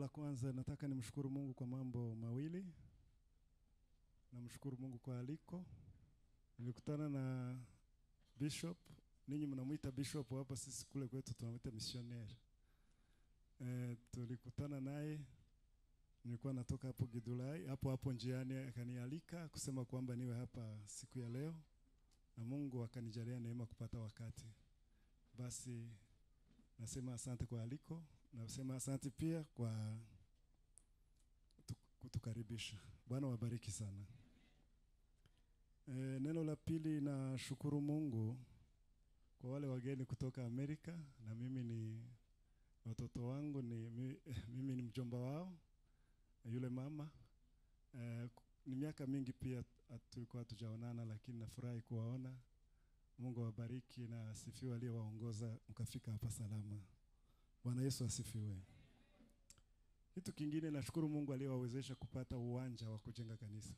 la kwanza nataka nimshukuru Mungu kwa mambo mawili. Namshukuru Mungu kwa aliko. Nilikutana na Bishop, ninyi mnamwita Bishop hapa, sisi kule kwetu tunamwita missionnaire. Eh, tulikutana naye nilikuwa natoka hapo Gidulai, hapo hapo njiani akanialika kusema kwamba niwe hapa siku ya leo, na Mungu akanijalia neema kupata wakati. Basi nasema asante kwa aliko, nasema asante pia kwa tu- kutukaribisha. Bwana wabariki sana. E, neno la pili, nashukuru Mungu kwa wale wageni kutoka Amerika, na mimi ni watoto wangu ni mi- mimi ni mjomba wao yule mama eh, ku- ni miaka mingi pia hat- tulikuwa hatujaonana, lakini nafurahi kuwaona. Mungu awabariki na asifiwe aliyewaongoza mkafika hapa salama. Bwana Yesu asifiwe. Kitu kingine nashukuru Mungu aliyewawezesha kupata uwanja wa kujenga kanisa.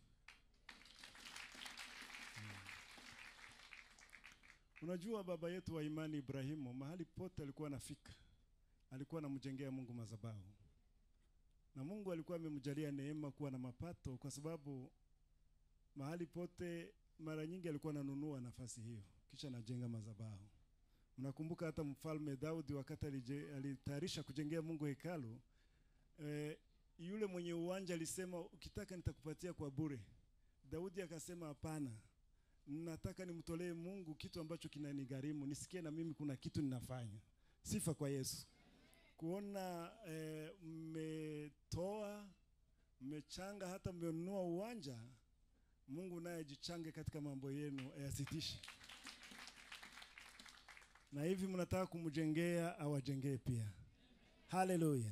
Mm. Unajua baba yetu wa imani Ibrahimu, mahali pote alikuwa anafika, alikuwa anamjengea Mungu madhabahu na Mungu alikuwa amemjalia neema kuwa na mapato, kwa sababu mahali pote mara nyingi alikuwa ananunua nafasi hiyo, kisha anajenga madhabahu. Mnakumbuka hata mfalme Daudi wakati alije- alitayarisha kujengea Mungu hekalu eh, yule mwenye uwanja alisema ukitaka nitakupatia kwa bure. Daudi akasema hapana, nataka nimtolee Mungu kitu ambacho kinanigharimu, nisikie na mimi kuna kitu ninafanya. Sifa kwa Yesu kuona eh, mmetoa mmechanga hata mmenunua uwanja. Mungu naye ajichange katika mambo yenu, ayasitishe. Na hivi mnataka kumjengea, awajengee pia. Haleluya.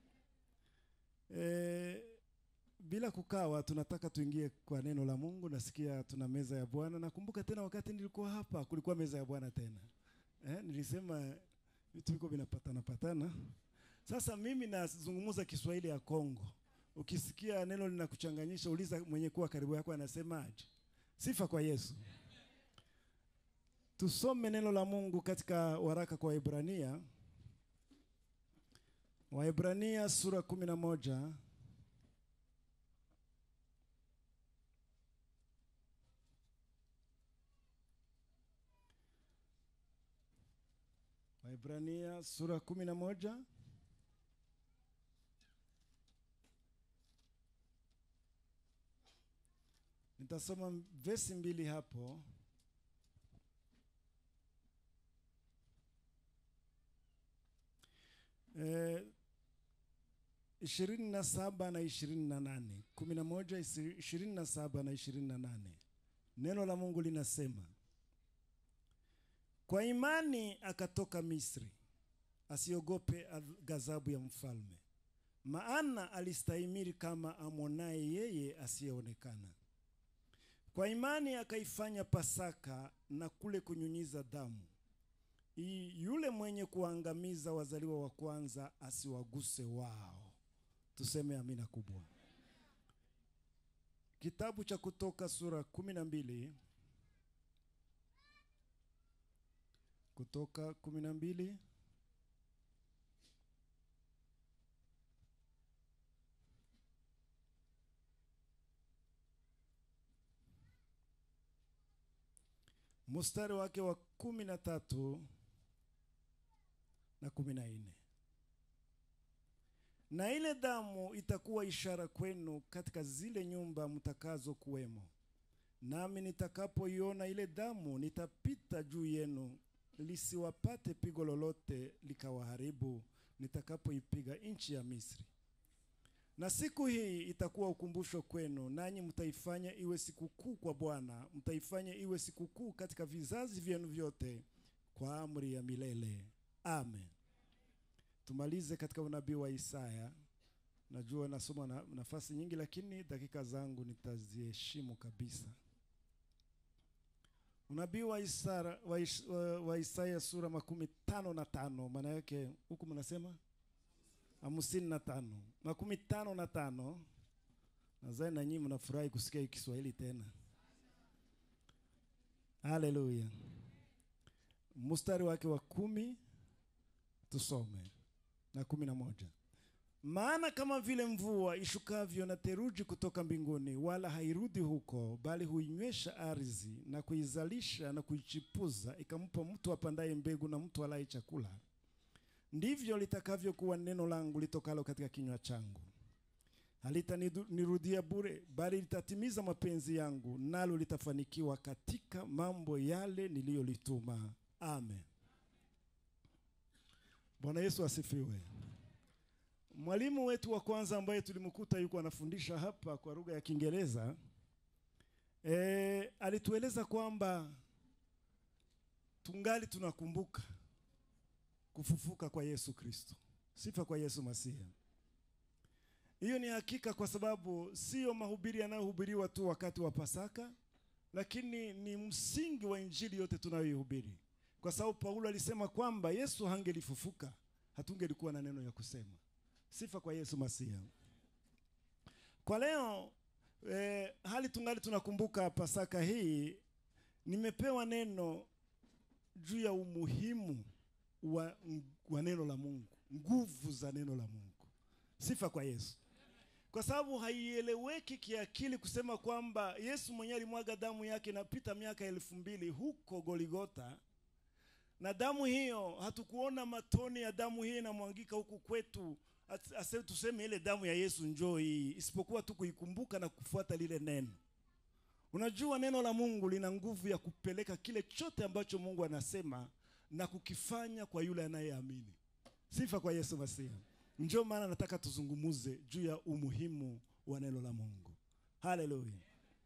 Eh, bila kukawa, tunataka tuingie kwa neno la Mungu. Nasikia tuna meza ya Bwana. Nakumbuka tena wakati nilikuwa hapa, kulikuwa meza ya Bwana tena. Eh, nilisema vitu viko vinapatana patana. Sasa mimi nazungumza Kiswahili ya Kongo. Ukisikia neno linakuchanganyisha, uliza mwenye kuwa karibu yako anasemaje. Sifa kwa Yesu. Tusome neno la Mungu katika waraka kwa Waebrania. Waebrania sura kumi na moja Waebrania sura kumi na moja nitasoma vesi mbili hapo. Eh, ishirini na saba na ishirini na nane kumi na moja isi- ishirini na saba na ishirini na nane neno la Mungu linasema kwa imani akatoka Misri, asiogope adh- ghadhabu ya mfalme, maana alistahimili kama amwonaye yeye asiyeonekana. Kwa imani akaifanya Pasaka na kule kunyunyiza damu, ili yule mwenye kuangamiza wazaliwa wa kwanza asiwaguse wao. Tuseme amina kubwa. Kitabu cha Kutoka sura kumi na mbili Kutoka kumi na mbili mstari wake wa kumi na tatu na kumi na nne na ile damu itakuwa ishara kwenu katika zile nyumba mtakazo kuwemo, nami nitakapoiona ile damu nitapita juu yenu, lisiwapate pigo lolote likawaharibu, nitakapoipiga nchi ya Misri. Na siku hii itakuwa ukumbusho kwenu, nanyi mtaifanya iwe sikukuu kwa Bwana, mtaifanya iwe sikukuu katika vizazi vyenu vyote, kwa amri ya milele. Amen. Tumalize katika unabii wa Isaya. Najua nasoma na, nafasi nyingi, lakini dakika zangu nitaziheshimu kabisa. Unabii wa Isara, wa, Is, wa, wa Isaya sura makumi tano na tano maana yake huku mnasema hamsini na tano makumi tano na tano Nadhani na nyinyi mnafurahi kusikia hii Kiswahili tena. Haleluya. Mstari wake wa kumi tusome na kumi na moja. Maana kama vile mvua ishukavyo na theluji kutoka mbinguni, wala hairudi huko, bali huinywesha ardhi na kuizalisha na kuichipuza, ikampa mtu apandaye mbegu na mtu alaye chakula, ndivyo litakavyokuwa neno langu litokalo katika kinywa changu. Halitanirudia bure, bali litatimiza mapenzi yangu, nalo litafanikiwa katika mambo yale niliyolituma. Amen. Bwana Yesu asifiwe. Mwalimu wetu wa kwanza ambaye tulimkuta yuko anafundisha hapa kwa lugha ya Kiingereza e, alitueleza kwamba tungali tunakumbuka kufufuka kwa Yesu Kristo. Sifa kwa Yesu Masihi. Hiyo ni hakika, kwa sababu sio mahubiri yanayohubiriwa tu wakati wa Pasaka, lakini ni msingi wa injili yote tunayoihubiri, kwa sababu Paulo alisema kwamba Yesu hangelifufuka hatungelikuwa na neno ya kusema. Sifa kwa Yesu Masihi. Kwa leo eh, hali tungali tunakumbuka Pasaka hii, nimepewa neno juu ya umuhimu wa, wa neno la Mungu, nguvu za neno la Mungu. Sifa kwa Yesu, kwa sababu haieleweki kiakili kusema kwamba Yesu mwenyewe alimwaga damu yake inapita miaka elfu mbili huko Goligota na damu hiyo hatukuona matone ya damu hii inamwangika huku kwetu, ase tuseme ile damu ya Yesu njoo hii, isipokuwa tu kuikumbuka na kufuata lile neno. Unajua, neno la Mungu lina nguvu ya kupeleka kile chote ambacho Mungu anasema na kukifanya kwa yule anayeamini. Sifa kwa Yesu Masihi. Njoo maana nataka tuzungumuze juu ya umuhimu wa neno la Mungu. Haleluya.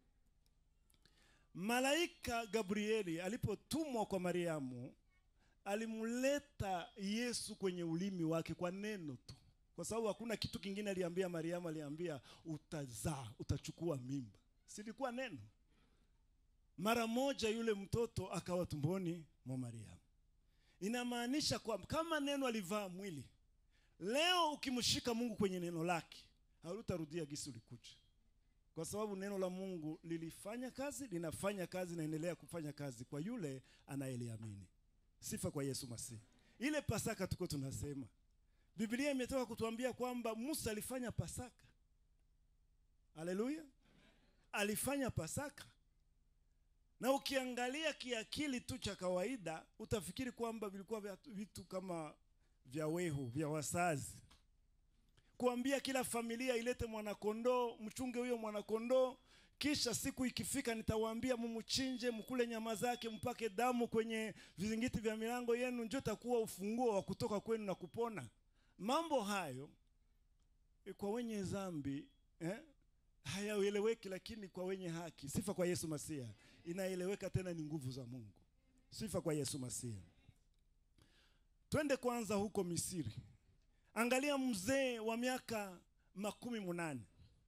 Malaika Gabrieli alipotumwa kwa Mariamu alimleta Yesu kwenye ulimi wake kwa neno tu, kwa sababu hakuna kitu kingine aliambia Mariamu. Aliambia utazaa, utachukua mimba, silikuwa neno. Mara moja yule mtoto akawa tumboni mwa Mariamu. Inamaanisha kwamba kama neno alivaa mwili, leo ukimshika Mungu kwenye neno lake hautarudia gisi ulikuja, kwa sababu neno la Mungu lilifanya kazi, linafanya kazi, naendelea kufanya kazi kwa yule anayeliamini. Sifa kwa Yesu Masihi. Ile Pasaka tuko tunasema, Biblia imetoka kutuambia kwamba Musa alifanya Pasaka. Haleluya, alifanya Pasaka, na ukiangalia kiakili tu cha kawaida utafikiri kwamba vilikuwa vitu kama vya wehu vya wasazi, kuambia kila familia ilete mwanakondoo, mchunge huyo mwanakondoo kisha siku ikifika nitawaambia mumuchinje, mkule nyama zake, mpake damu kwenye vizingiti vya milango yenu, ndio takuwa ufunguo wa kutoka kwenu na kupona. Mambo hayo e, kwa wenye dhambi eh, hayaeleweki, lakini kwa wenye haki, sifa kwa Yesu Masihi, inaeleweka, tena ni nguvu za Mungu. Sifa kwa Yesu Masihi. Twende kwanza huko Misri. Angalia mzee wa miaka makumi munane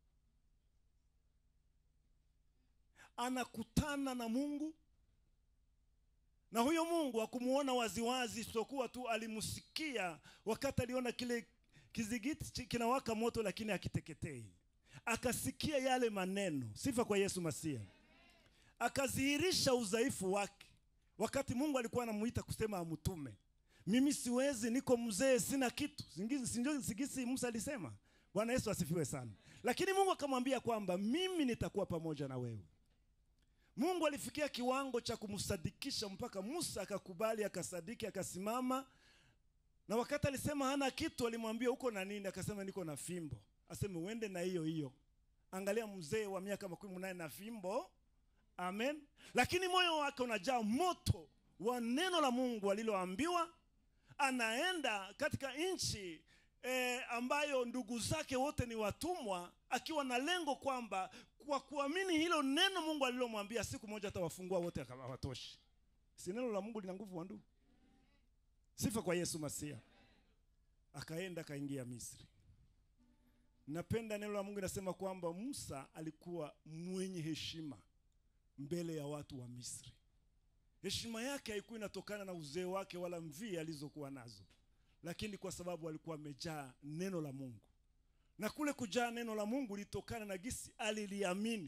anakutana na Mungu na huyo Mungu hakumuona waziwazi, isipokuwa tu alimsikia wakati aliona kile kizigiti kinawaka moto, lakini hakiteketei. Akasikia yale maneno, sifa kwa Yesu Masihi, akadhihirisha udhaifu wake wakati Mungu alikuwa anamuita kusema amtume. Mimi siwezi, niko mzee, sina kitu. Sigisi Musa alisema. Bwana Yesu asifiwe sana. Lakini Mungu akamwambia kwamba mimi nitakuwa pamoja na wewe. Mungu alifikia kiwango cha kumsadikisha mpaka Musa akakubali, akasadiki, akasimama. Na wakati alisema hana kitu, alimwambia uko na nini? Akasema niko na fimbo. Aseme uende na hiyo hiyo. Angalia mzee wa miaka makumi munane na fimbo. Amen. Lakini moyo wake unajaa moto wa neno la Mungu aliloambiwa. Anaenda katika nchi E, ambayo ndugu zake wote ni watumwa, akiwa na lengo kwamba kwa kuamini hilo neno Mungu alilomwambia siku moja atawafungua wote, hawatoshi. Si neno la Mungu lina nguvu wa ndugu? Sifa kwa Yesu Masia. Akaenda akaingia Misri. Napenda neno la Mungu linasema kwamba Musa alikuwa mwenye heshima mbele ya watu wa Misri. Heshima yake haikuwa inatokana na uzee wake wala mvii alizokuwa nazo lakini kwa sababu alikuwa amejaa neno la Mungu, na kule kujaa neno la Mungu litokana na gisi aliliamini.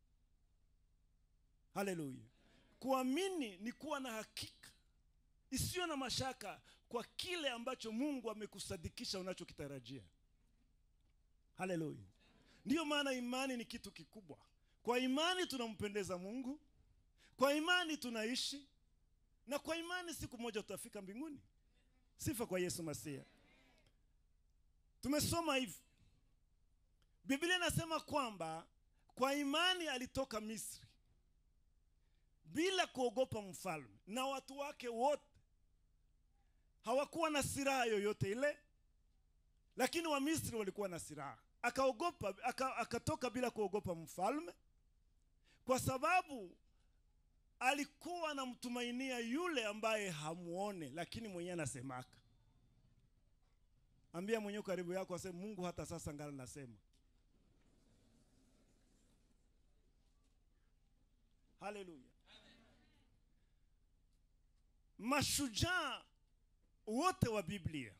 Haleluya! Kuamini ni kuwa na hakika isiyo na mashaka kwa kile ambacho Mungu amekusadikisha unachokitarajia. haleluya ndiyo maana imani ni kitu kikubwa kwa imani tunampendeza mungu kwa imani tunaishi na kwa imani siku moja tutafika mbinguni sifa kwa yesu masia tumesoma hivi biblia inasema kwamba kwa imani alitoka misri bila kuogopa mfalme na watu wake wote hawakuwa na silaha yoyote ile lakini wamisri walikuwa na silaha akaogopa aka, akatoka bila kuogopa mfalme kwa sababu alikuwa anamtumainia yule ambaye hamuone lakini mwenyewe anasemaka ambia mwenyewe karibu yako aseme mungu hata sasa ngala nasema haleluya mashujaa wote wa biblia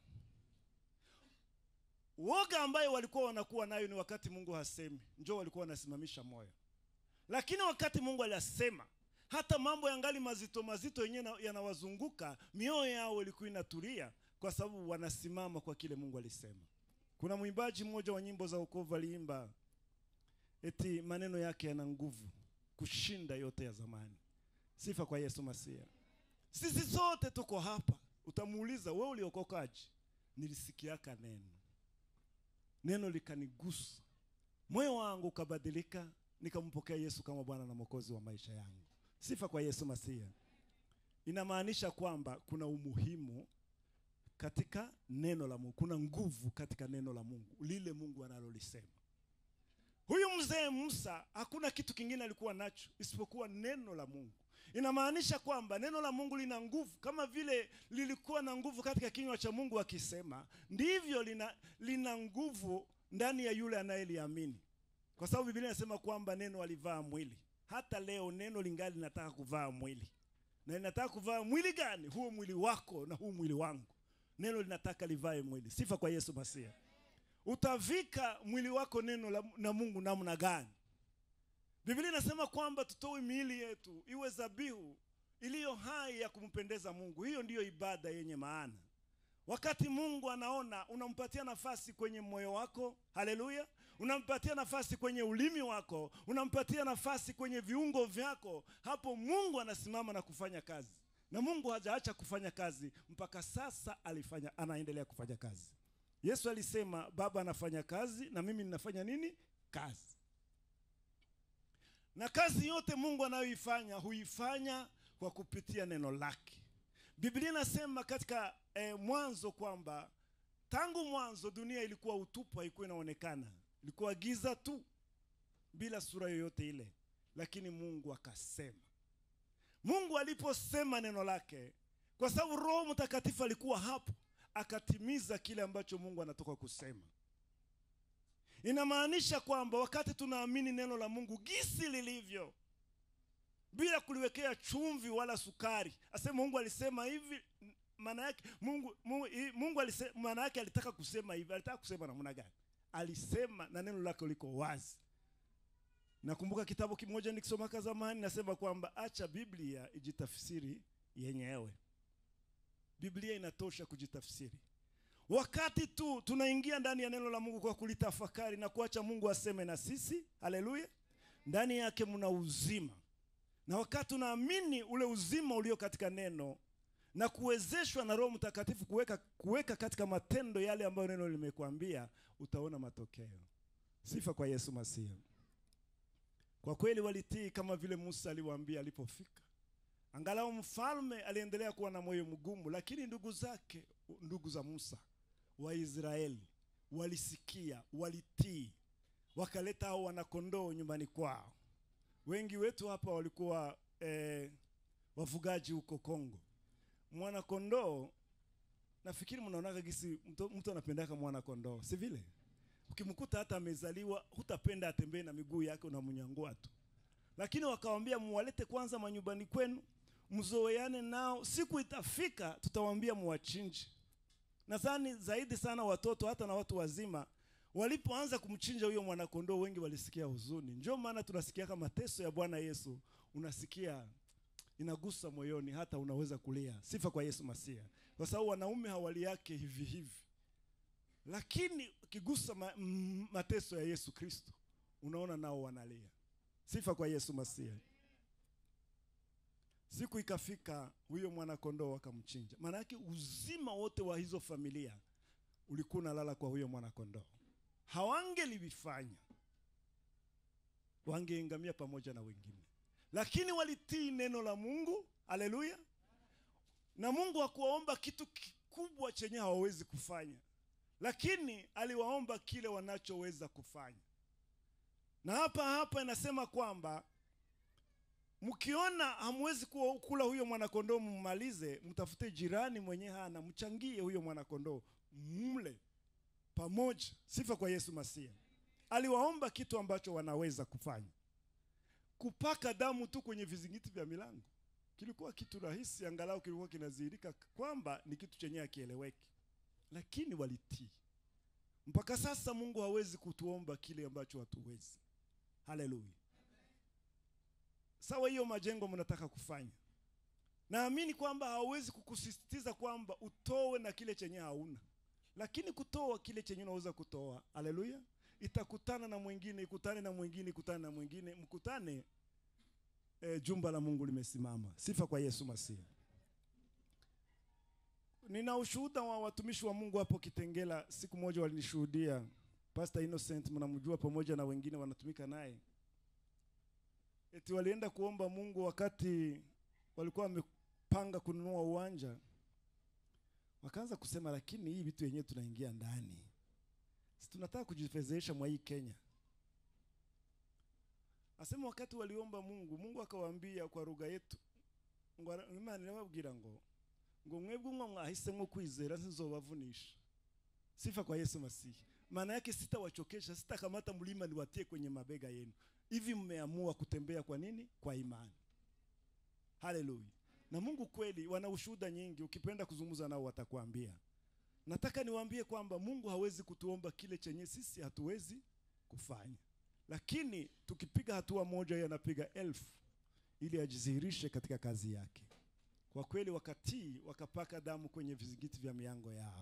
woga ambayo walikuwa wanakuwa nayo ni wakati mungu hasemi njo walikuwa wanasimamisha moyo lakini wakati mungu alisema hata mambo yangali mazito mazito yenyewe yanawazunguka mioyo yao ilikuwa inatulia kwa sababu wanasimama kwa kile mungu alisema kuna mwimbaji mmoja wa nyimbo za wokovu aliimba eti maneno yake yana nguvu kushinda yote ya zamani sifa kwa yesu masia sisi sote tuko hapa utamuuliza we uliokokaji nilisikiaka neno neno likanigusa moyo wangu ukabadilika nikampokea yesu kama bwana na mwokozi wa maisha yangu sifa kwa yesu masia inamaanisha kwamba kuna umuhimu katika neno la mungu kuna nguvu katika neno la mungu lile mungu analolisema huyu mzee musa hakuna kitu kingine alikuwa nacho isipokuwa neno la mungu inamaanisha kwamba neno la mungu lina nguvu kama vile lilikuwa na nguvu katika kinywa cha mungu akisema ndivyo lina, lina nguvu ndani ya yule anayeliamini kwa sababu biblia inasema kwamba neno alivaa mwili hata leo neno lingali linataka kuvaa mwili na linataka kuvaa mwili gani huo mwili wako na huu mwili wangu neno linataka livae mwili sifa kwa yesu masia utavika mwili wako neno la, na mungu namna gani biblia inasema kwamba tutoe miili yetu iwe zabihu iliyo hai ya kumpendeza mungu hiyo ndiyo ibada yenye maana wakati mungu anaona unampatia nafasi kwenye moyo wako haleluya unampatia nafasi kwenye ulimi wako unampatia nafasi kwenye viungo vyako hapo mungu anasimama na kufanya kazi na mungu hajaacha kufanya kazi mpaka sasa alifanya anaendelea kufanya kazi yesu alisema baba anafanya kazi na mimi ninafanya nini kazi na kazi yote mungu anayoifanya huifanya kwa kupitia neno lake biblia inasema katika eh, mwanzo kwamba tangu mwanzo dunia ilikuwa utupu haikuwa inaonekana ilikuwa giza tu bila sura yoyote ile lakini mungu akasema mungu aliposema neno lake kwa sababu roho mtakatifu alikuwa hapo akatimiza kile ambacho mungu anatoka kusema inamaanisha kwamba wakati tunaamini neno la mungu gisi lilivyo bila kuliwekea chumvi wala sukari asema mungu alisema hivi maana yake mungu mungu, mungu alisema maana yake alitaka kusema hivi alitaka kusema namna gani alisema na neno lake liko wazi nakumbuka kitabu kimoja nikisomaka zamani nasema kwamba acha biblia ijitafsiri yenyewe biblia inatosha kujitafsiri wakati tu tunaingia ndani ya neno la mungu kwa kulitafakari na kuacha mungu aseme na sisi haleluya ndani yake mna uzima na wakati unaamini ule uzima ulio katika neno na kuwezeshwa na roho mtakatifu kuweka, kuweka katika matendo yale ambayo neno limekwambia utaona matokeo sifa kwa yesu masihi kwa kweli walitii kama vile musa aliwaambia alipofika angalau mfalme aliendelea kuwa na moyo mgumu lakini ndugu zake ndugu za musa waisraeli walisikia walitii wakaleta hao wanakondoo nyumbani kwao wengi wetu hapa walikuwa eh, wafugaji huko kongo mwanakondoo nafikiri mnaonaga gisi mtu, mtu anapendaka mwanakondoo si vile ukimkuta hata amezaliwa hutapenda atembee na miguu yake unamnyangua tu lakini wakawambia muwalete kwanza manyumbani kwenu mzoeane nao siku itafika tutawambia muwachinje nadhani zaidi sana watoto hata na watu wazima walipoanza kumchinja huyo mwanakondoo wengi walisikia huzuni njo maana tunasikiaka mateso ya bwana yesu unasikia inagusa moyoni hata unaweza kulia sifa kwa yesu masia kwa sababu wanaume hawali yake hivi hivi lakini ukigusa ma, m, mateso ya Yesu Kristo unaona nao wanalia. Sifa kwa Yesu Masihi. Siku ikafika, huyo mwanakondoo akamchinja. Maana yake uzima wote wa hizo familia ulikuwa unalala kwa huyo mwanakondoo. Hawangelivifanya, wangeingamia pamoja na wengine, lakini walitii neno la Mungu. Haleluya! Na Mungu hakuwaomba kitu kikubwa chenye hawawezi kufanya, lakini aliwaomba kile wanachoweza kufanya. Na hapa hapa inasema kwamba mkiona hamwezi kuwa- kula huyo mwanakondoo mmalize, mtafute jirani mwenye hana, mchangie huyo mwanakondoo mle pamoja. Sifa kwa Yesu Masia. Aliwaomba kitu ambacho wanaweza kufanya. Kupaka damu tu kwenye vizingiti vya milango kilikuwa kitu rahisi, angalau kilikuwa kinadhihirika kwamba ni kitu chenye akieleweki, lakini walitii. Mpaka sasa Mungu hawezi kutuomba kile ambacho hatuwezi. Haleluya. Sawa, hiyo majengo mnataka kufanya, naamini kwamba hawezi kukusisitiza kwamba utowe na kile chenye hauna, lakini kutoa kile chenye unaweza kutoa. Haleluya. Itakutana na mwingine, ikutane na mwingine, ikutane na mwingine, mkutane e, jumba la Mungu limesimama. Sifa kwa Yesu Masihi. Nina ushuhuda wa watumishi wa Mungu hapo Kitengela. Siku moja walinishuhudia, Pastor Innocent mnamjua, pamoja na wengine wanatumika naye, eti walienda kuomba Mungu wakati walikuwa wamepanga kununua uwanja, wakaanza kusema, lakini hii vitu yenyewe tunaingia ndani, si tunataka kujifedhesha mwa hii Kenya. Asema wakati waliomba Mungu, Mungu akawaambia kwa lugha yetu, ngo ara- Imana irababwira ngo ngo mwebwe mwa mwahisemo kwizera sinzobavunisha. Sifa kwa Yesu Masihi. Maana yake sitawachokesha, sitakamata mlima niwatie kwenye mabega yenu. Hivi mmeamua kutembea kwa nini? Kwa imani. Haleluya. Na Mungu kweli wana ushuhuda nyingi, ukipenda kuzungumza nao watakwambia. Nataka niwaambie kwamba Mungu hawezi kutuomba kile chenye sisi hatuwezi kufanya, lakini tukipiga hatua moja, yeye anapiga elfu ili ajidhihirishe katika kazi yake. Kwa kweli wakatii, wakapaka damu kwenye vizingiti vya miango yao,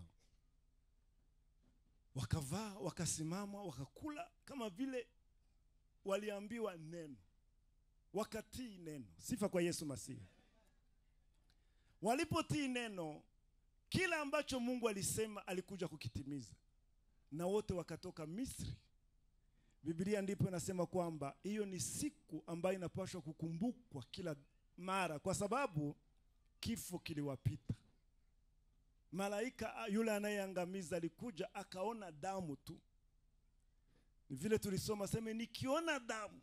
wakavaa, wakasimama, wakakula kama vile waliambiwa neno, wakatii neno. Sifa kwa Yesu Masihi. Walipotii neno, kila ambacho Mungu alisema alikuja kukitimiza, na wote wakatoka Misri. Biblia ndipo inasema kwamba hiyo ni siku ambayo inapaswa kukumbukwa kila mara, kwa sababu kifo kiliwapita. Malaika yule anayeangamiza alikuja akaona damu tu. Ni vile tulisoma sema, nikiona damu.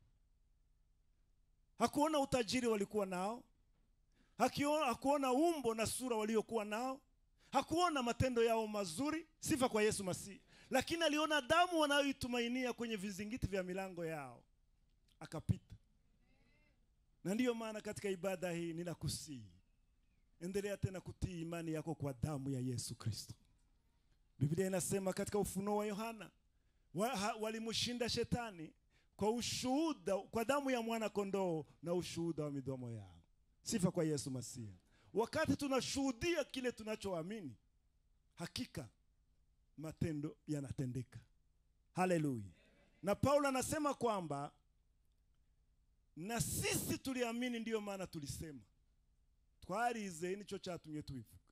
Hakuona utajiri walikuwa nao, hakiona, hakuona umbo na sura waliokuwa nao, hakuona matendo yao mazuri. Sifa kwa Yesu Masihi, lakini aliona damu wanayoitumainia kwenye vizingiti vya milango yao, akapita. Na ndiyo maana katika ibada hii ninakusihi, endelea tena kutii imani yako kwa damu ya Yesu Kristo. Biblia inasema katika Ufunuo wa Yohana wa, ha- walimshinda shetani kwa ushuhuda, kwa damu ya mwana kondoo na ushuhuda wa midomo yao. Sifa kwa Yesu Masihi. Wakati tunashuhudia kile tunachoamini, hakika matendo yanatendeka. Haleluya! Na Paulo anasema kwamba na sisi tuliamini, ndiyo maana tulisema twarize, nicho chatumye tuivuka.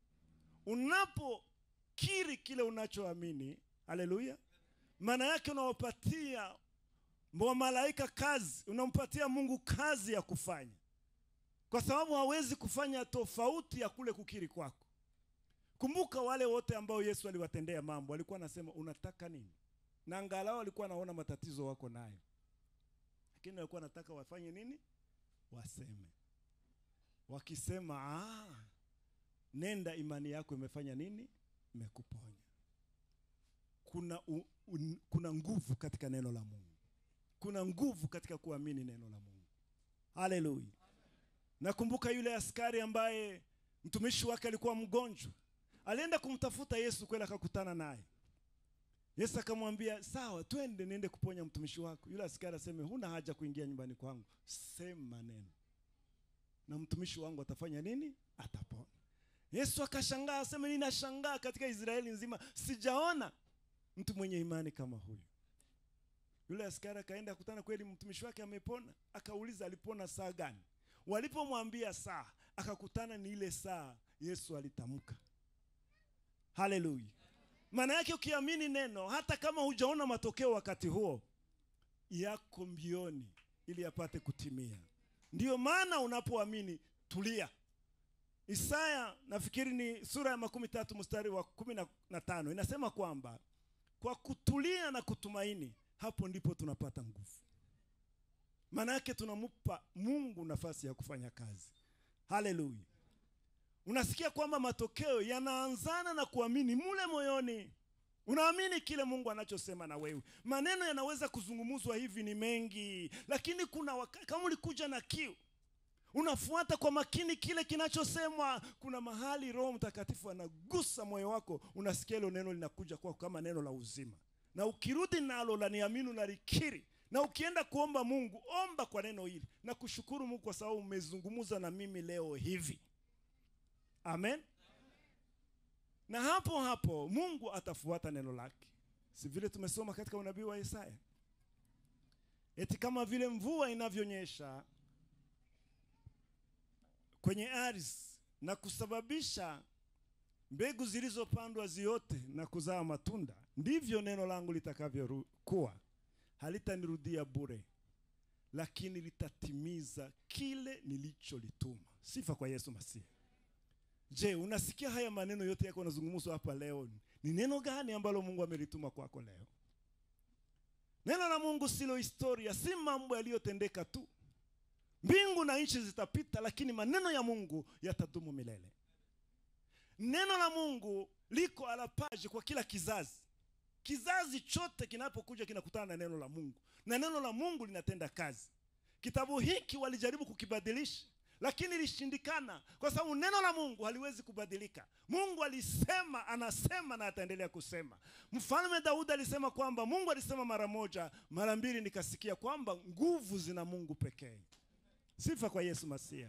Unapokiri kile unachoamini, haleluya, maana yake unawapatia wa malaika kazi, unampatia Mungu kazi ya kufanya, kwa sababu hawezi kufanya tofauti ya kule kukiri kwako. Kumbuka wale wote ambao Yesu aliwatendea mambo, alikuwa anasema unataka nini, na angalau alikuwa anaona matatizo wako nayo, lakini alikuwa anataka wafanye nini? Waseme. Wakisema ah, nenda, imani yako imefanya nini? Imekuponya. Kuna, u, un, kuna nguvu katika neno la Mungu, kuna nguvu katika kuamini neno la Mungu. Haleluya! Nakumbuka yule askari ambaye mtumishi wake alikuwa mgonjwa, alienda kumtafuta Yesu, kweli akakutana naye. Yesu akamwambia sawa, twende niende kuponya mtumishi wako. Yule askari aseme, huna haja kuingia nyumbani kwangu, sema neno na mtumishi wangu atafanya nini? Atapona. Yesu akashangaa, asema ninashangaa katika Israeli nzima sijaona mtu mwenye imani kama huyu. Yule askari akaenda kutana kweli mtumishi wake amepona, akauliza alipona saa gani? Walipomwambia saa, akakutana ni ile saa Yesu alitamka. Haleluya! Maana yake ukiamini neno, hata kama hujaona matokeo wakati huo, yako mbioni ili yapate kutimia. Ndiyo maana unapoamini tulia. Isaya nafikiri ni sura ya makumi tatu mstari wa kumi na, na tano inasema kwamba kwa kutulia na kutumaini, hapo ndipo tunapata nguvu. Maana yake tunampa Mungu nafasi ya kufanya kazi. Haleluya! Unasikia kwamba matokeo yanaanzana na kuamini mule moyoni. Unaamini kile Mungu anachosema na wewe. Maneno yanaweza kuzungumzwa hivi ni mengi, lakini kuna wakati kama ulikuja na kiu unafuata kwa makini kile kinachosemwa. Kuna mahali Roho Mtakatifu anagusa moyo wako, unasikia hilo neno linakuja kwako kama neno la uzima, na ukirudi nalo la niamini, unalikiri, na ukienda kuomba Mungu, omba kwa neno hili na kushukuru Mungu kwa sababu umezungumza na mimi leo hivi. Amen. Na hapo hapo Mungu atafuata neno lake, si vile tumesoma katika unabii wa Isaya, eti kama vile mvua inavyonyesha kwenye ardhi na kusababisha mbegu zilizopandwa ziote na kuzaa matunda, ndivyo neno langu litakavyokuwa, halitanirudia bure, lakini litatimiza kile nilicholituma. Sifa kwa Yesu Masihi. Je, unasikia haya maneno yote yako yanazungumzwa hapa leo? Ni neno gani ambalo Mungu amelituma kwako leo? Neno la Mungu silo historia, si mambo yaliyotendeka tu. Mbingu na nchi zitapita, lakini maneno ya Mungu yatadumu milele. Neno la Mungu liko alapaji kwa kila kizazi. Kizazi chote kinapokuja kinakutana na neno la Mungu, na neno la Mungu linatenda kazi. Kitabu hiki walijaribu kukibadilisha, lakini ilishindikana, kwa sababu neno la Mungu haliwezi kubadilika. Mungu alisema, anasema na ataendelea kusema. Mfalme Daudi alisema kwamba Mungu alisema mara moja, mara mbili nikasikia kwamba nguvu zina Mungu pekee. Sifa kwa Yesu Masia.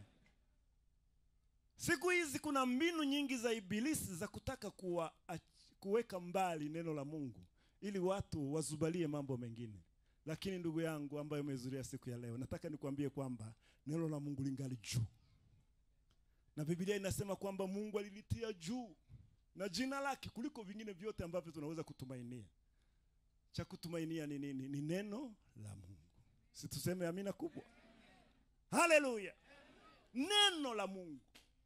Siku hizi kuna mbinu nyingi za ibilisi za kutaka kuwa, kuweka mbali neno la Mungu ili watu wazubalie mambo mengine. Lakini ndugu yangu ambaye umehudhuria siku ya leo, nataka nikwambie kwamba neno la Mungu lingali juu, na Biblia inasema kwamba Mungu alilitia juu na jina lake kuliko vingine vyote ambavyo tunaweza kutumainia. Cha kutumainia ni nini? Ni neno la Mungu. Si tuseme amina kubwa? Haleluya! Neno la Mungu.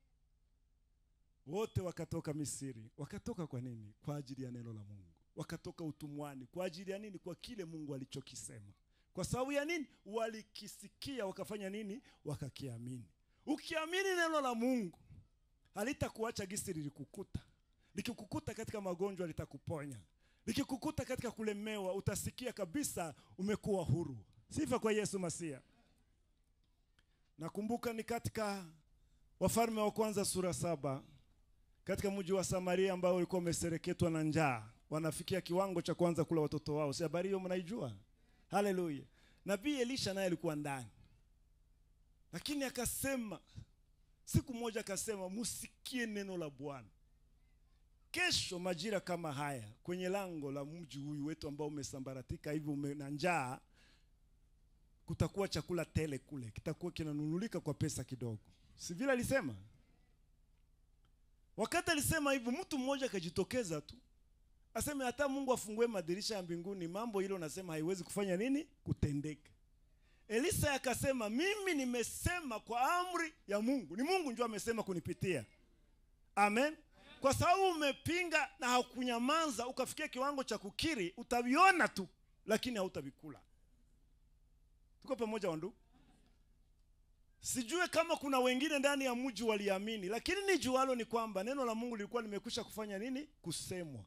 Wote wakatoka Misri, wakatoka kwa nini? Kwa ajili ya neno la Mungu. Wakatoka utumwani kwa ajili ya nini? Kwa kile Mungu alichokisema. Kwa sababu ya nini? Walikisikia, wakafanya nini? Wakakiamini. Ukiamini neno la Mungu halitakuacha gisi lilikukuta. Likikukuta katika magonjwa litakuponya, likikukuta katika kulemewa utasikia kabisa umekuwa huru. Sifa kwa Yesu Masia. Nakumbuka ni katika Wafalme wa Kwanza sura saba katika mji wa Samaria ambao ulikuwa umesereketwa na njaa, wanafikia kiwango cha kwanza kula watoto wao. Si habari hiyo mnaijua? Haleluya! Nabii Elisha naye alikuwa ndani, lakini akasema, siku moja akasema, musikie neno la Bwana. Kesho majira kama haya, kwenye lango la mji huyu wetu ambao umesambaratika hivi, ume na njaa kutakuwa chakula tele kule, kitakuwa kinanunulika kwa pesa kidogo. Si vile alisema? Wakati alisema hivyo, mtu mmoja akajitokeza tu aseme, hata Mungu afungue madirisha ya mbinguni, mambo hilo nasema haiwezi kufanya nini, kutendeka. Elisa akasema, mimi nimesema kwa amri ya Mungu, ni Mungu ndio amesema kunipitia. Amen. Kwa sababu umepinga na haukunyamaza, ukafikia kiwango cha kukiri, utaviona tu, lakini hautavikula. Tuko pamoja wandugu? Sijue kama kuna wengine ndani ya mji waliamini, lakini ni jualo ni kwamba neno la Mungu lilikuwa limekwisha kufanya nini? Kusemwa.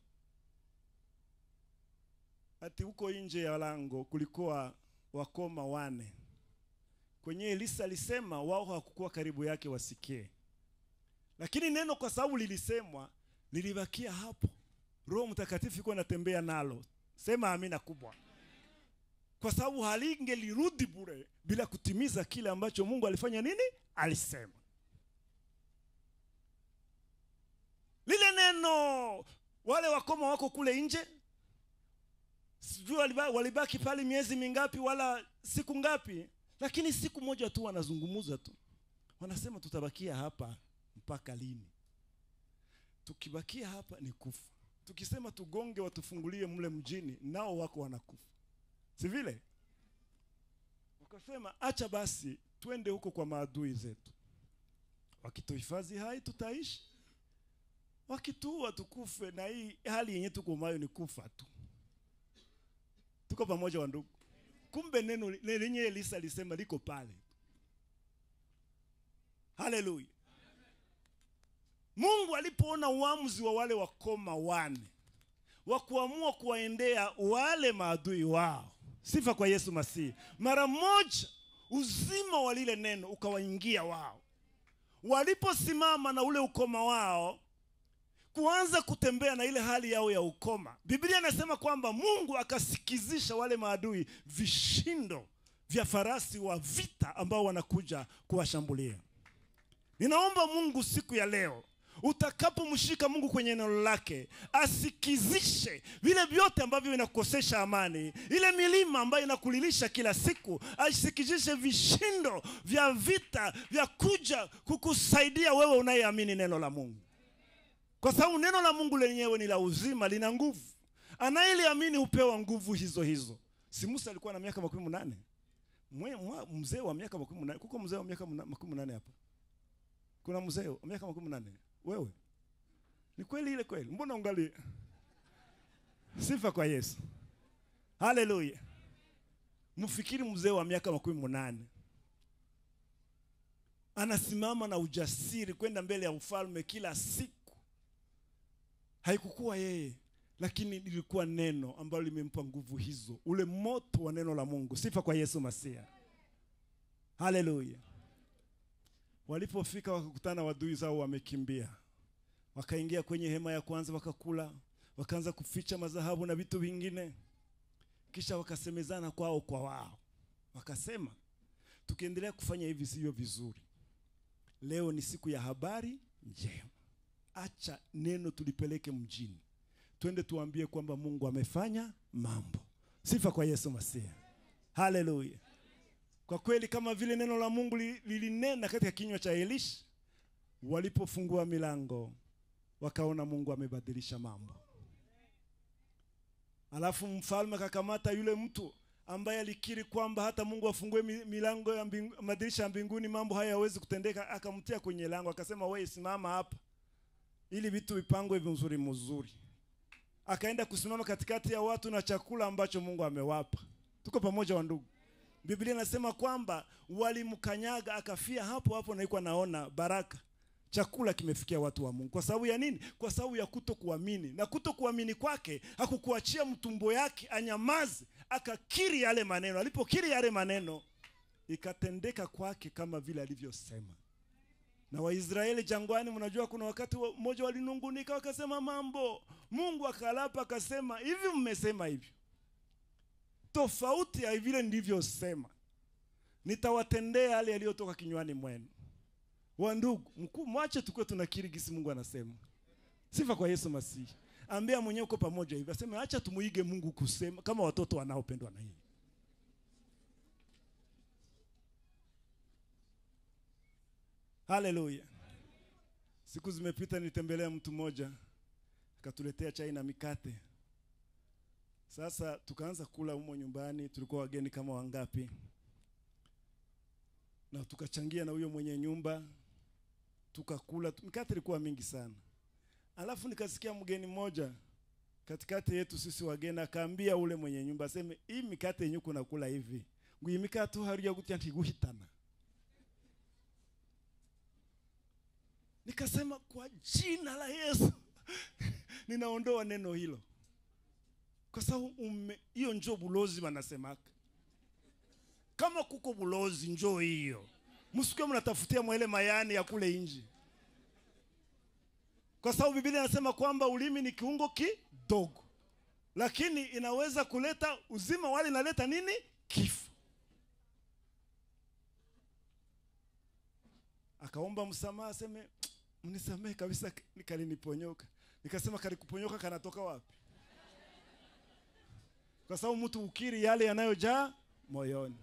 Ati huko nje ya lango kulikuwa wakoma wane, kwenye Elisa alisema wao hawakukuwa karibu yake wasikie, lakini neno kwa sababu lilisemwa lilibakia hapo. Roho Mtakatifu iko anatembea nalo. Sema amina kubwa kwa sababu halingelirudi bure bila kutimiza kile ambacho Mungu alifanya nini, alisema. neno wale wakoma wako kule nje sijui waliba- walibaki pale miezi mingapi wala siku ngapi lakini siku moja tu wanazungumza tu wanasema tutabakia hapa mpaka lini tukibakia hapa ni kufa tukisema tugonge watufungulie mle mjini nao wako wanakufa si vile wakasema acha basi twende huko kwa maadui zetu wakituhifadhi hai tutaishi wakituua tukufe na hii hali yenye tuko nayo ni kufa tu tuko pamoja wa ndugu kumbe neno li- lenye elisa alisema liko pale haleluya mungu alipoona uamuzi wa wale wakoma wane wa kuamua kuwaendea wale maadui wao sifa kwa yesu masihi mara moja uzima wa lile neno ukawaingia wao waliposimama na ule ukoma wao kuanza kutembea na ile hali yao ya ukoma biblia inasema kwamba mungu akasikizisha wale maadui vishindo vya farasi wa vita ambao wanakuja kuwashambulia ninaomba mungu siku ya leo utakapomshika mungu kwenye neno lake asikizishe vile vyote ambavyo vinakukosesha amani ile milima ambayo inakulilisha kila siku asikizishe vishindo vya vita vya kuja kukusaidia wewe unayeamini neno la mungu kwa sababu neno la mungu lenyewe ni la uzima lina nguvu anayeliamini hupewa nguvu hizo hizo si musa alikuwa na miaka makumi munane Mwe- mwa- mzee wa miaka makumi munane kuko mzee wa miaka muna- makumi munane hapa kuna mzee wa miaka makumi munane wewe ni kweli ile kweli mbona ungali sifa kwa yesu haleluya mfikiri mzee wa miaka makumi munane anasimama na ujasiri kwenda mbele ya ufalme kila siku haikukuwa yeye lakini lilikuwa neno ambalo limempa nguvu hizo ule moto wa neno la mungu sifa kwa yesu masia haleluya walipofika wakakutana wadui zao wamekimbia wakaingia kwenye hema ya kwanza wakakula wakaanza kuficha madhahabu na vitu vingine kisha wakasemezana kwao kwa wao wakasema tukiendelea kufanya hivi sivyo vizuri leo ni siku ya habari njema acha neno tulipeleke mjini twende tuambie kwamba mungu amefanya mambo sifa kwa yesu masihi haleluya kwa kweli kama vile neno la mungu li- lilinena katika kinywa cha elisha walipofungua milango wakaona mungu amebadilisha mambo alafu mfalme akakamata yule mtu ambaye alikiri kwamba hata mungu afungue mi- milango ya mbingu, madirisha ya mbinguni mambo haya hawezi kutendeka akamtia kwenye lango akasema wewe simama hapa ili vitu vipangwe vizuri mzuri akaenda kusimama katikati ya watu na chakula ambacho mungu amewapa tuko pamoja wa ndugu biblia inasema kwamba walimkanyaga akafia hapo hapo naikuwa naona baraka chakula kimefikia watu wa mungu kwa sababu ya nini kwa sababu ya kuto kuamini na kuto kuamini kwake hakukuachia mtumbo yake anyamaze akakiri yale maneno alipokiri yale maneno ikatendeka kwake kama vile alivyosema na waisraeli jangwani mnajua kuna wakati wa- mmoja walinungunika wakasema mambo mungu akalapa akasema hivi mmesema hivyo tofauti ya vile ndivyosema nitawatendea yale yaliyotoka kinywani mwenu wandugu mkuu mwache tukuwe tunakiri gisi mungu anasema sifa kwa yesu masihi ambia mwenyewe uko pamoja hivi aseme acha tumuige mungu kusema kama watoto wanaopendwa na yeye haleluya siku zimepita nilitembelea mtu mmoja akatuletea chai na mikate sasa tukaanza kula humo nyumbani tulikuwa wageni kama wangapi na tukachangia na huyo mwenye nyumba tukakula mikate ilikuwa mingi sana alafu nikasikia mgeni mmoja katikati yetu sisi wageni akaambia ule mwenye nyumba aseme hii mikate yenye kuna kula hivi ngui mikate hariya gutya ntiguhitana nikasema kwa jina la yesu ninaondoa neno hilo kwa sababu ume- hiyo njo bulozi wanasemaka kama kuko bulozi njo hiyo msikuwe mnatafutia mwele mayani ya kule nje kwa sababu biblia inasema kwamba ulimi ni kiungo kidogo lakini inaweza kuleta uzima wali inaleta nini kifo akaomba msamaha aseme mnisamehe kabisa nikaliniponyoka nikasema kalikuponyoka kanatoka wapi kwa sababu mtu ukiri yale yanayojaa moyoni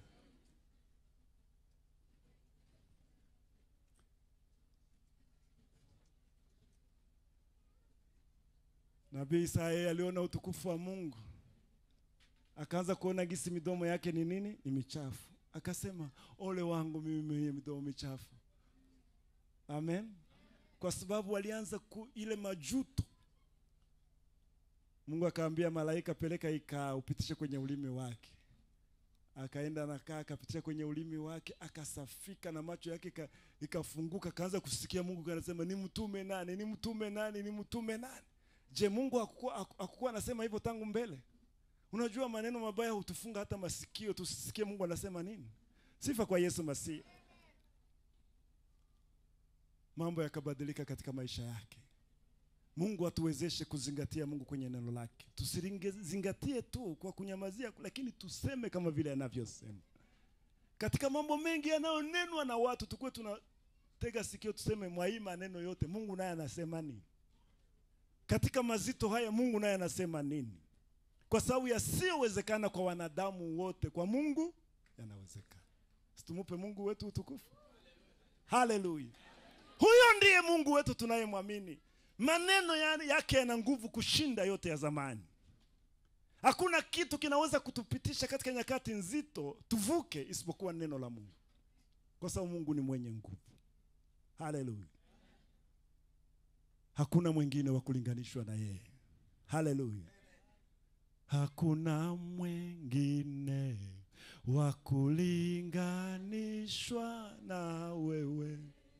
nabii Isaya aliona utukufu wa Mungu akaanza kuona gisi midomo yake ni nini ni michafu akasema ole wangu mimi mwenye midomo michafu amen kwa sababu walianza ku ile majuto mungu akaambia malaika peleka ikaa upitishe kwenye ulimi wake akaenda nakaa akapitisha kwenye ulimi wake akasafika na macho yake ika- ikafunguka akaanza kusikia mungu kanasema ni mtume nani ni mtume nani ni mtume nani je mungu hakukuwa haku- hakukuwa anasema hivyo tangu mbele unajua maneno mabaya hutufunga hata masikio tusisikie mungu anasema nini sifa kwa yesu masihi mambo yakabadilika katika maisha yake mungu atuwezeshe kuzingatia mungu kwenye neno lake tusizingatie tu kwa kunyamazia lakini tuseme kama vile anavyosema katika mambo mengi yanayonenwa na watu tukuwe tunatega sikio tuseme mwa hii maneno yote mungu naye anasema nini katika mazito haya mungu naye anasema nini kwa sababu yasiyowezekana kwa wanadamu wote kwa mungu yanawezekana situmupe mungu wetu utukufu haleluya huyo ndiye mungu wetu tunayemwamini maneno ya- yake yana nguvu kushinda yote ya zamani hakuna kitu kinaweza kutupitisha katika nyakati nzito tuvuke isipokuwa neno la mungu kwa sababu mungu ni mwenye nguvu haleluya hakuna mwingine wa kulinganishwa na yeye haleluya hakuna mwingine wa kulinganishwa na wewe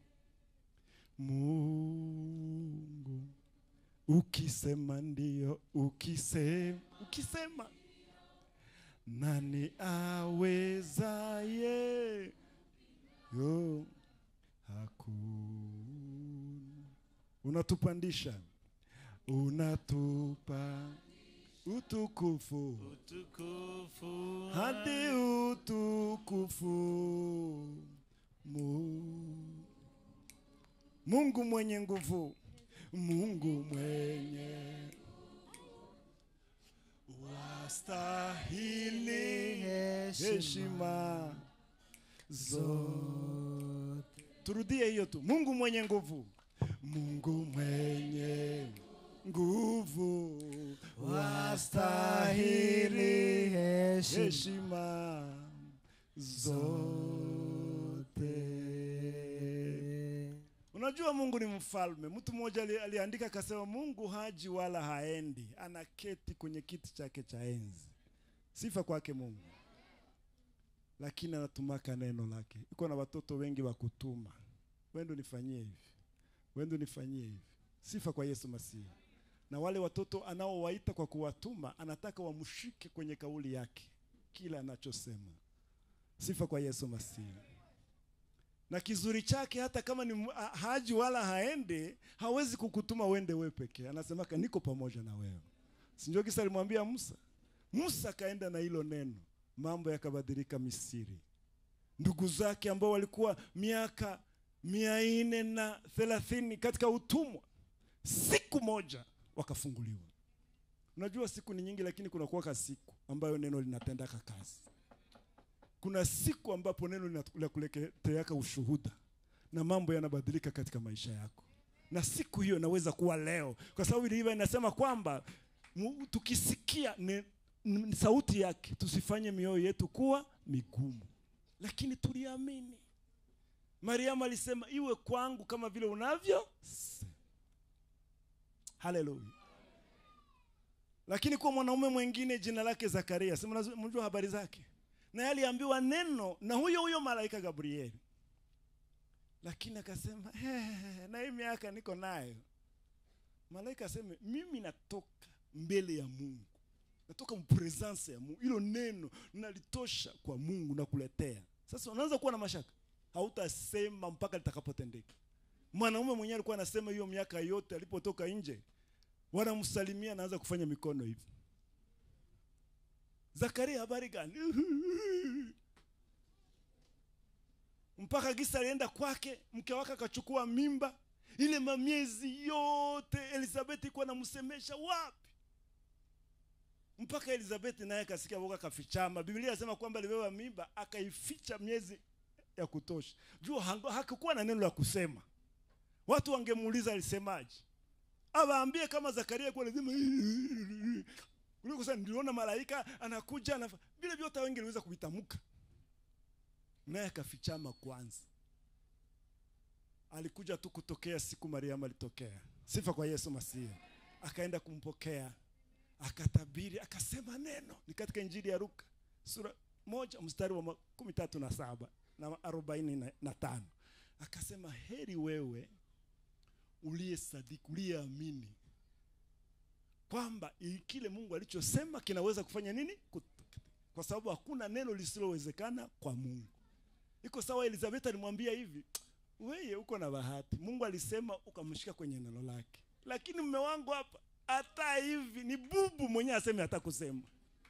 mungu ukisema ndio ukisema ukisema nani awezaye yo hakuna unatupandisha unatupa utukufu utukufu hadi utukufu Mu- Mungu mwenye nguvu, Mungu mwenye wastahili heshima zote. Turudie hiyo tu, Mungu mwenye nguvu, Mungu mwenye nguvu wastahili heshima zote. Unajua Mungu ni mfalme. Mtu mmoja ali- aliandika akasema, Mungu haji wala haendi, anaketi kwenye kiti chake cha enzi. Sifa kwake Mungu, lakini anatumaka neno lake. Iko na watoto wengi wa kutuma, wendo nifanyie hivi, wendo nifanyie hivi. Sifa kwa Yesu Masihi. Na wale watoto anaowaita kwa kuwatuma, anataka wamshike kwenye kauli yake, kila anachosema. Sifa kwa Yesu Masihi na kizuri chake hata kama ni ha- haji wala haende hawezi kukutuma uende wewe pekee anasemaka niko pamoja na wewe sinjo kisa alimwambia musa musa akaenda na hilo neno mambo yakabadilika misiri ndugu zake ambao walikuwa miaka mia nne na thelathini katika utumwa siku moja wakafunguliwa unajua siku ni nyingi lakini kunakuwaka siku ambayo neno linatendaka kazi kuna siku ambapo neno lina- linakuleteaka ushuhuda na mambo yanabadilika katika maisha yako na siku hiyo inaweza kuwa leo kwa sababu ilivyo inasema kwamba mu- tukisikia ne, n, sauti yake tusifanye mioyo yetu kuwa migumu lakini tuliamini mariamu alisema iwe kwangu kama vile unavyo haleluya lakini kwa mwanaume mwingine jina lake zakaria si mnazo- mnajua habari zake naye aliambiwa neno na huyo huyo malaika gabrieli lakini akasema "Eh, na hii miaka niko nayo malaika aseme mimi natoka mbele ya mungu natoka mpresence ya mungu hilo neno nalitosha kwa mungu na kuletea sasa unaanza kuwa na mashaka hautasema mpaka litakapotendeka mwanaume mwenyewe alikuwa anasema hiyo miaka yote alipotoka nje wanamsalimia anaanza kufanya mikono hivi zakaria habari gani mpaka gisa alienda kwake mke wake akachukua mimba ile mamiezi yote elizabeth ikuwa namsemesha wapi mpaka elizabeth naye akasikia boka akafichama biblia inasema kwamba alibeba mimba akaificha miezi ya kutosha juu hango- hakukuwa na neno la kusema watu wangemuuliza alisemaje awaambie kama zakaria kuwa lazima kuliko sasa niliona malaika anakuja anafa vile vyote wengi waliweza kuvitamka naye akafichama kwanza alikuja tu kutokea siku mariamu alitokea sifa kwa yesu masihi akaenda kumpokea akatabiri akasema neno ni katika injili ya luka sura moja mstari wa makumi tatu na saba na arobaini na- na tano akasema heri wewe uliye sadiki uliyeamini kwamba i- kile mungu alichosema kinaweza kufanya nini Kut- kwa sababu hakuna neno lisilowezekana kwa mungu iko sawa elizabeth alimwambia hivi weye uko na bahati mungu alisema ukamshika kwenye neno lake lakini mme wangu hapa hata hivi ni bubu mwenyewe aseme hata kusema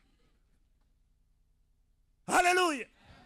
haleluya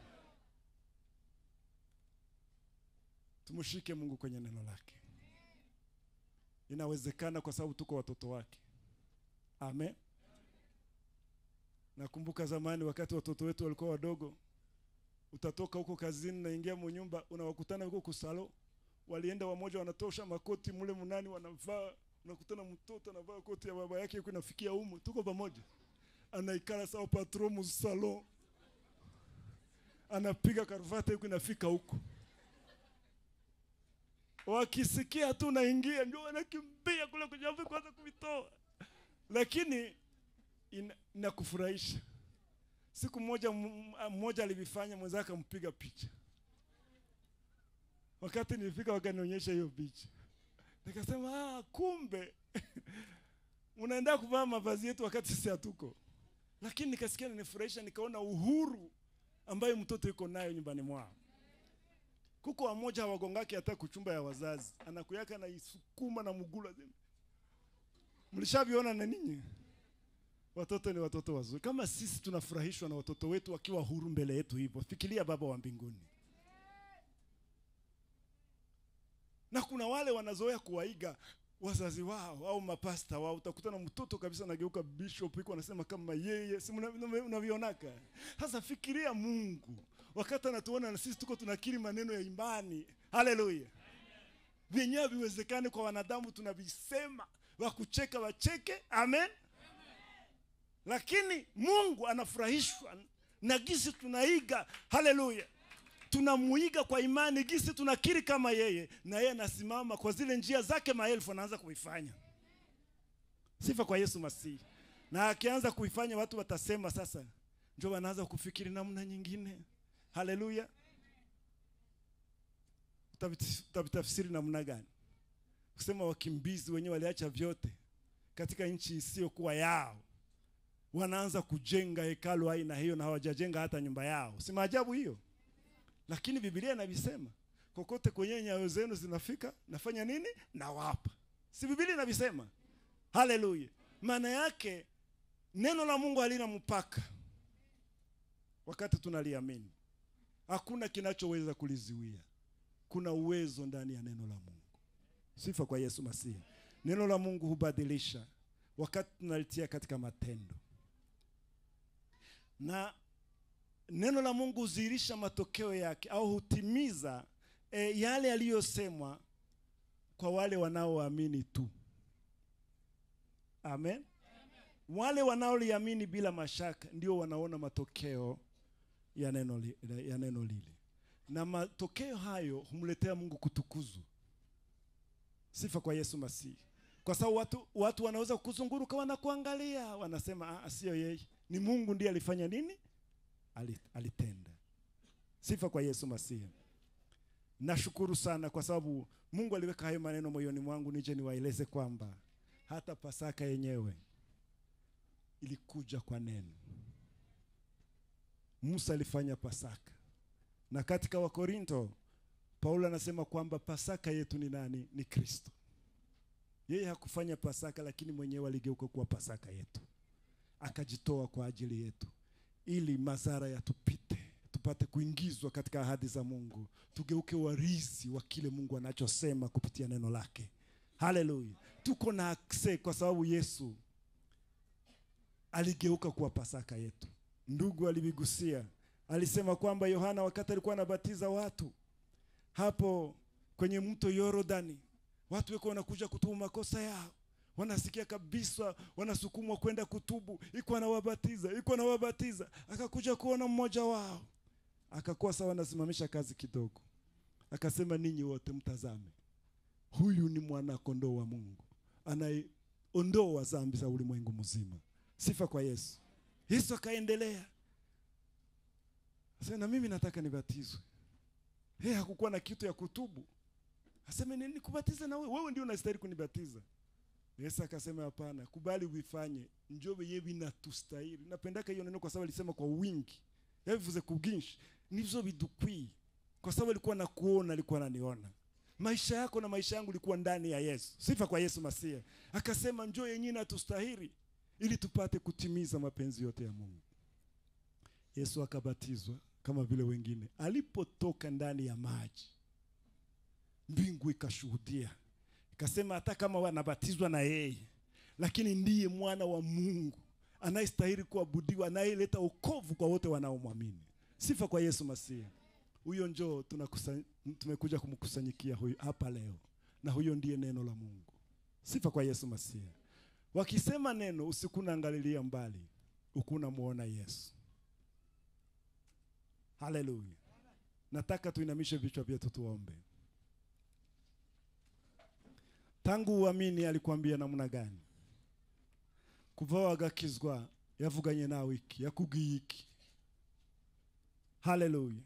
tumshike mungu kwenye neno lake inawezekana kwa sababu tuko watoto wake amen nakumbuka zamani wakati watoto wetu walikuwa wadogo utatoka huko kazini naingia munyumba unawakutana huko kusalo walienda wamoja wanatosha makoti mule munani wanavaa unakutana mtoto anavaa koti ya baba yake yuko inafikia umu tuko pamoja anaikala sawa patron mu salon anapiga karuvati yuko inafika huko wakisikia tu naingia ndio wanakimbia kule kwenye ofi kwanza kuvitoa lakini ina- inakufurahisha siku moja m- m- mmoja alivifanya mwenzake akampiga picha wakati nilifika wakanionyesha hiyo picha nikasema ah, kumbe unaenda kuvaa mavazi yetu wakati sisi hatuko lakini nikasikia nanifurahisha nikaona uhuru ambayo mtoto yuko nayo nyumbani mwao kuko wamoja hawagongake hata kuchumba ya wazazi anakuyaka naisukuma na mugula mlishaviona na ninyi watoto ni watoto wazuri kama sisi tunafurahishwa na watoto wetu wakiwa huru mbele yetu hivyo fikiria baba wa mbinguni na kuna wale wanazoea kuwaiga wazazi wao au mapasta wao utakutana mtoto kabisa anageuka bishop iko anasema kama yeye si mna- mna- unavionaka sasa fikiria mungu wakati anatuona na sisi tuko tunakiri maneno ya imani haleluya vyenyewe haviwezekani kwa wanadamu tunavisema wakucheka wacheke amen lakini mungu anafurahishwa na gisi tunaiga haleluya tunamuiga kwa imani gisi tunakiri kama yeye na yeye anasimama kwa zile njia zake maelfu anaanza kuifanya sifa kwa yesu masihi na akianza kuifanya watu watasema sasa njo wanaanza kufikiri namna nyingine haleluya Utavit- utavitafsiri namna gani kusema wakimbizi wenyewe waliacha vyote katika nchi isiyokuwa yao wanaanza kujenga hekalu aina hiyo na hawajajenga hata nyumba yao si maajabu hiyo lakini bibilia inavisema kokote kwenye nyayo zenu zinafika nafanya nini nawapa si bibilia inavisema haleluya maana yake neno la mungu halina mpaka wakati tunaliamini hakuna kinachoweza kulizuia kuna uwezo ndani ya neno la mungu sifa kwa yesu masihi neno la mungu hubadilisha wakati tunalitia katika matendo na neno la mungu hudhihirisha matokeo yake au hutimiza e, yale yaliyosemwa kwa wale wanaoamini tu amen wale wanaoliamini bila mashaka ndio wanaona matokeo ya neno, li, ya neno lile na matokeo hayo humletea mungu kutukuzwa sifa kwa yesu masihi kwa sababu watu, watu wanaweza kuzunguruka wanakuangalia wanasema "Ah, sio yeye ni mungu ndiye alifanya nini Ali- alitenda sifa kwa yesu masihi nashukuru sana kwa sababu mungu aliweka hayo maneno moyoni mwangu nije niwaeleze kwamba hata pasaka yenyewe ilikuja kwa neno musa alifanya pasaka na katika wakorinto paulo anasema kwamba pasaka yetu ni nani ni kristo yeye hakufanya pasaka lakini mwenyewe aligeuka kuwa pasaka yetu akajitoa kwa ajili yetu ili madhara yatupite tupate tupate kuingizwa katika ahadi za Mungu, tugeuke warithi wa kile Mungu anachosema kupitia neno lake. Haleluya! Tuko na akse kwa sababu Yesu aligeuka kuwa Pasaka yetu. Ndugu alivigusia, alisema kwamba Yohana wakati alikuwa anabatiza watu hapo kwenye mto Yordani, watu weko wanakuja kutubu makosa yao, wanasikia kabisa, wanasukumwa kwenda kutubu, iko anawabatiza, iko anawabatiza. Akakuja kuona mmoja wao, akakuwa sawa, anasimamisha kazi kidogo, akasema, ninyi wote mtazame, huyu ni mwana kondoo wa Mungu anayeondoa dhambi za ulimwengu mzima. Sifa kwa Yesu. Yesu akaendelea sasa, na mimi nataka nibatizwe. Hey, hakukuwa na kitu ya kutubu. Aseme nini kubatiza na wewe? Wewe ndio unastahili kunibatiza. Yesu akasema hapana, kubali uifanye. Njoo yewe inatustahili. Napendaka hiyo neno kwa sababu alisema kwa wingi. Yavuze kubwinshi. Nivyo bidukwi. Kwa sababu alikuwa nakuona, alikuwa ananiona. Maisha yako na maisha yangu ilikuwa ndani ya Yesu. Sifa kwa Yesu Masia. Akasema njoo yenyewe inatustahili ili tupate kutimiza mapenzi yote ya Mungu. Yesu akabatizwa kama vile wengine. Alipotoka ndani ya maji, mbingu ikashuhudia, ikasema hata kama wanabatizwa na yeye, lakini ndiye mwana wa Mungu anayestahili kuabudiwa, anayeleta wokovu kwa wote wanaomwamini. Sifa kwa Yesu Masihi. Huyo njoo tunakusa, tumekuja kumkusanyikia huyu hapa leo, na huyo ndiye neno la Mungu. Sifa kwa Yesu Masihi. Wakisema neno, usikuna angalilia mbali, ukuna muona Yesu. Haleluya. Nataka tuinamishe vichwa vyetu tuombe. Tangu uamini alikwambia namna gani? kuva wagakizwa yavuganye nawe iki yakubwiye iki? Haleluya.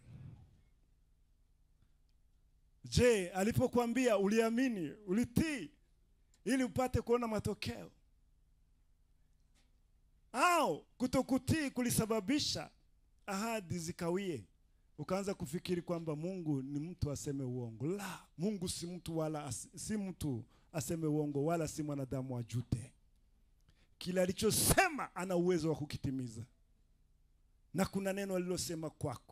Je, alipokuambia uliamini, ulitii ili upate kuona matokeo? Au kutokutii kulisababisha ahadi zikawie, ukaanza kufikiri kwamba Mungu ni mtu aseme uongo. La, Mungu si mtu wala as, si mtu aseme uongo wala si mwanadamu ajute. Kila alichosema ana uwezo wa kukitimiza, na kuna neno alilosema kwako.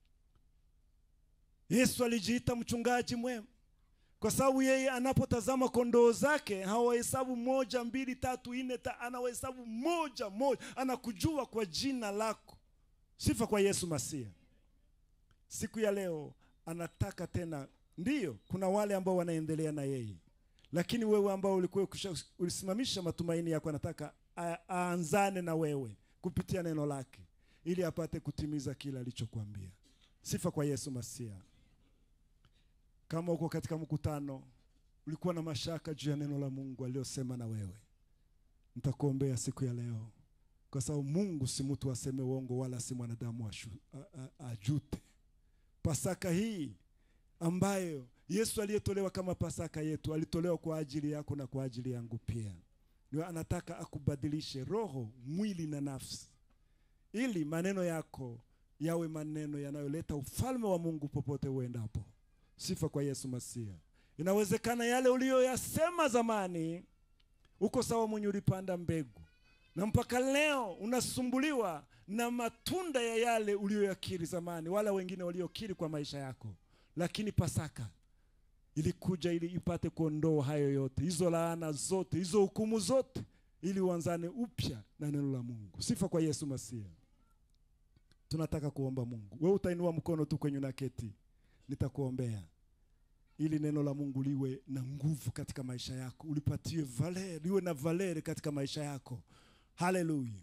Yesu alijiita mchungaji mwema kwa sababu yeye anapotazama kondoo zake hawahesabu moja, mbili, tatu, nne, ta, anawahesabu moja moja, anakujua kwa jina lako. Sifa kwa Yesu Masia. Siku ya leo anataka tena, ndiyo kuna wale ambao wanaendelea na yeye, lakini wewe ambao ulikuwa ulisimamisha matumaini yako, anataka aanzane na wewe kupitia neno lake, ili apate kutimiza kila alichokuambia. Sifa kwa Yesu Masia. Kama uko katika mkutano ulikuwa na mashaka juu ya neno la Mungu aliyosema na wewe, nitakuombea siku ya leo, kwa sababu Mungu si mtu aseme uongo, wala si mwanadamu ajute. Pasaka hii ambayo Yesu aliyetolewa kama Pasaka yetu alitolewa kwa ajili yako na kwa ajili yangu pia, ndio anataka akubadilishe roho, mwili na nafsi, ili maneno yako yawe maneno yanayoleta ufalme wa Mungu popote uendapo. Sifa kwa Yesu Masia. Inawezekana yale uliyoyasema zamani, uko sawa mwenye ulipanda mbegu, na mpaka leo unasumbuliwa na matunda ya yale uliyoyakiri zamani, wala wengine waliokiri kwa maisha yako. Lakini Pasaka ilikuja ili ipate kuondoa hayo yote, hizo laana zote, hizo hukumu zote, ili uanzane upya na neno la Mungu. Sifa kwa Yesu Masia. Tunataka kuomba Mungu. Wewe utainua mkono tu kwenye unaketi nitakuombea ili neno la Mungu liwe na nguvu katika maisha yako, ulipatie valeri, liwe na valeri katika maisha yako. Haleluya!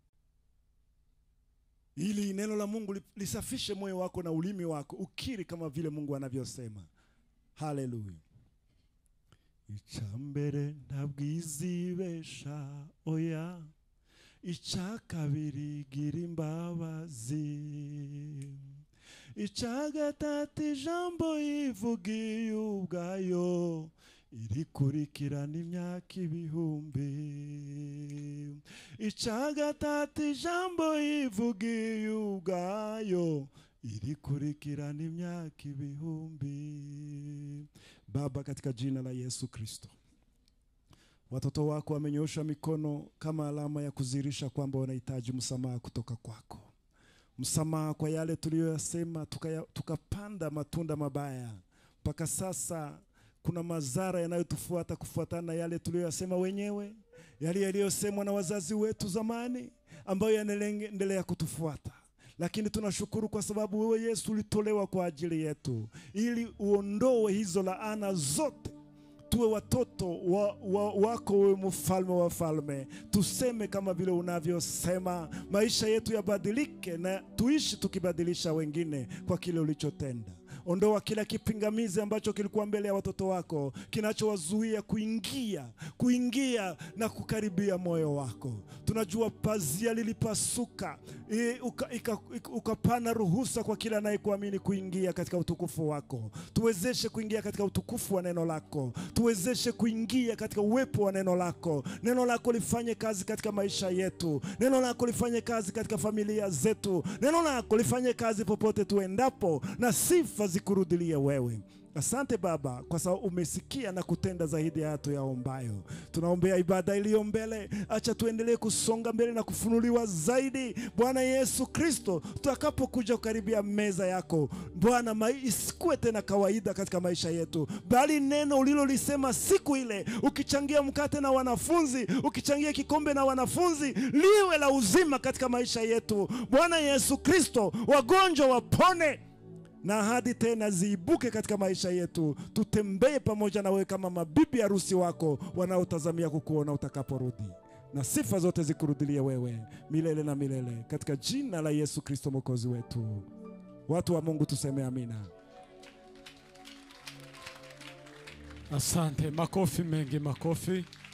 Ili neno la Mungu lisafishe moyo wako na ulimi wako, ukiri kama vile Mungu anavyosema. Haleluya! icyambere ntabwizibesha oya icya kabiri gira imbabazi icya gatatu ijambo yivugiye ubwayo irikurikirana imyaka ibihumbi icya gatatu ijambo yivugiye ubwayo irikurikirana imyaka ibihumbi. Baba, katika jina la Yesu Kristo, watoto wako wamenyoosha mikono kama alama ya kuzirisha kwamba wanahitaji msamaha kutoka kwako msamaha kwa yale tuliyoyasema, tukaya- tukapanda matunda mabaya. Mpaka sasa kuna madhara yanayotufuata kufuatana na yale tuliyoyasema wenyewe, yale yaliyosemwa na wazazi wetu zamani, ambayo yanaendelea kutufuata lakini tunashukuru kwa sababu wewe Yesu ulitolewa kwa ajili yetu ili uondoe hizo laana zote tuwe watoto wa, wa, wako wewe mfalme wa falme, tuseme kama vile unavyosema, maisha yetu yabadilike na tuishi tukibadilisha wengine kwa kile ulichotenda. Ondoa kila kipingamizi ambacho kilikuwa mbele ya watoto wako kinachowazuia kuingia kuingia na kukaribia moyo wako. Tunajua pazia lilipasuka, i- uka- ika- ika- ukapana ruhusa kwa kila anayekuamini kuingia katika utukufu wako. Tuwezeshe kuingia katika utukufu wa neno lako, tuwezeshe kuingia katika uwepo wa neno lako. Neno lako lifanye kazi katika maisha yetu, neno lako lifanye kazi katika familia zetu, neno lako lifanye kazi popote tuendapo, na sifa zikurudilie wewe. Asante Baba kwa sababu umesikia na kutenda zaidi ya hatu yaombayo. Tunaombea ibada iliyo mbele, acha tuendelee kusonga mbele na kufunuliwa zaidi, Bwana Yesu Kristo, tutakapokuja kukaribia meza yako Bwana, mai- isikuwe tena kawaida katika maisha yetu, bali neno ulilolisema siku ile, ukichangia mkate na wanafunzi, ukichangia kikombe na wanafunzi, liwe la uzima katika maisha yetu, Bwana Yesu Kristo, wagonjwa wapone na ahadi tena ziibuke katika maisha yetu, tutembee pamoja na wewe kama mabibi harusi wako wanaotazamia kukuona utakaporudi, na sifa zote zikurudilie wewe milele na milele, katika jina la Yesu Kristo mwokozi wetu. Watu wa Mungu tuseme amina. Asante, makofi mengi, makofi.